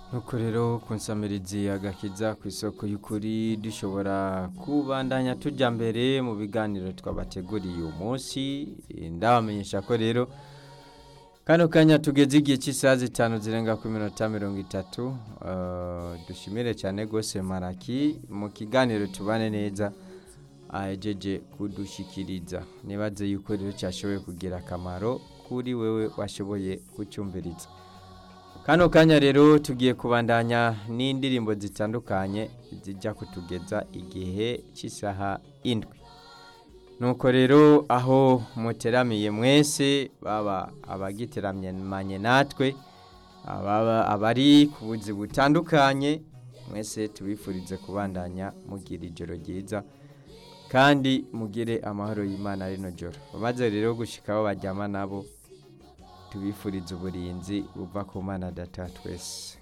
nuko rero ku nsamirizi agakiza ku isoko y'ukuri dushobora kubandanya tujya mbere mu biganiro twabateguriye uyu munsi ndabamenyesha ko rero kano kanya tugeze igihe cy'isaha zitanu zirenga ku minota mirongo itatu dushimire cyane rwose maraki mu kiganiro tubane neza ahejeje kudushyikiriza nibaze yuko rero cyashoboye kugira akamaro kuri wewe washoboye kucyumviriza kano kanya rero tugiye kubandanya n'indirimbo zitandukanye zijya kutugeza igihe cy'isaha indwi nuko rero aho muteramiye mwese baba abagiteramye natwe abari ku buzi butandukanye mwese tubifurize kubandanya mugira ijoro ryiza kandi mugire amahoro y'imana rino joro bamaze rero gushyikaho bajyama nabo tubifuriza uburinzi buva ku mana data twese